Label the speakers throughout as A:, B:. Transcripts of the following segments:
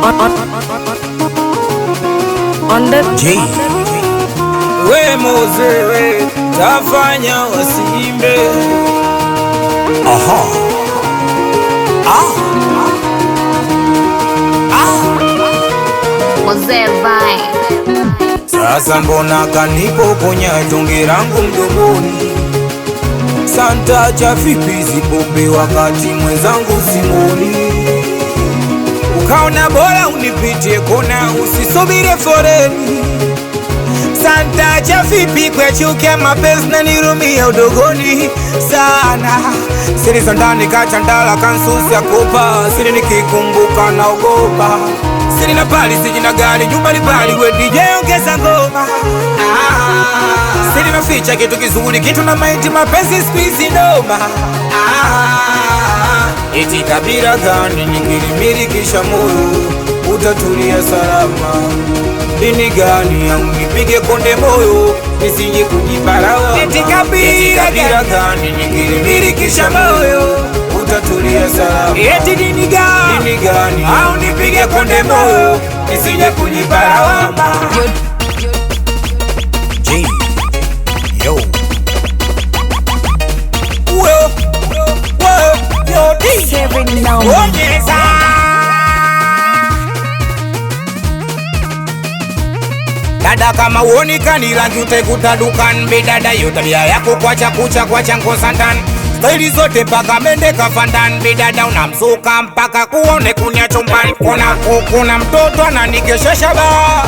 A: On the
B: J.
C: We Moze, we tafanya wasiimbe.
B: Aha. Ah.
A: Mozee Vibe.
C: Sasa mbona kanipokonya tonge langu mdomoni? Santa cha vipi zipombe wakati mwenzangu simoni? Ukaona bora unipitie kona, usisubire foreni. Santa cha vipi kwechuke mapenzi na nirumia udogoni sana siri za ndani kachandala kansusi ya kopa siri nikikumbuka naogopa siri na pali sijina gari nyumbani pali we DJ ongeza ngoma ah, siri naficha kitu kizuri kitu na maiti mapenzi squeeze noma ah, eti kabila gani ningilimilikisha moyo utatulia salama dini gani au nipige konde moyo nisije kujibarawa eti kabila gani ningilimilikisha moyo utatulia salama eti dini gani dini gani au nipige konde moyo nisije kujibarawa
B: J. Yo.
C: Uwe, uwe, yo, di.
A: Seven now.
C: Onyeza. Dada kama uonekani rangi utaikuta dukan bidada yo tabia yako kwacha kucha kwacha ngosandan staili zote mpaka mende kafandan bidada unamsuka mpaka kuone kunya chumbani kuna kuna mtoto ananikeshesha ba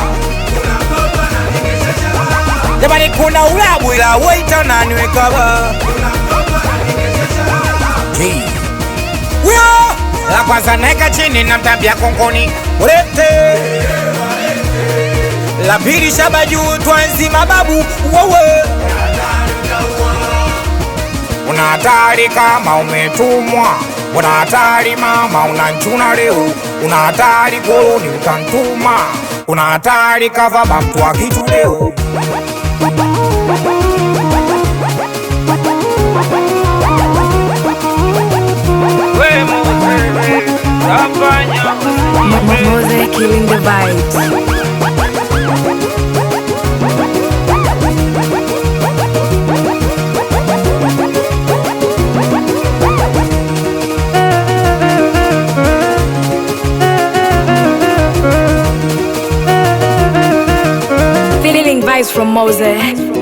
C: jamani kuna ulabu ila waita naniweka ba
B: J.
C: Wio! La kwanza naeka chini na mtambia kongoni ulete la pili shaba juu twanzi mababu wewe una hatari kama umetumwa una hatari mama unanchuna leo una hatari koloni utantuma una hatari kavaba mtu wa kitu leo
A: Mozee killing the vibes. Feeling vibes from Mose.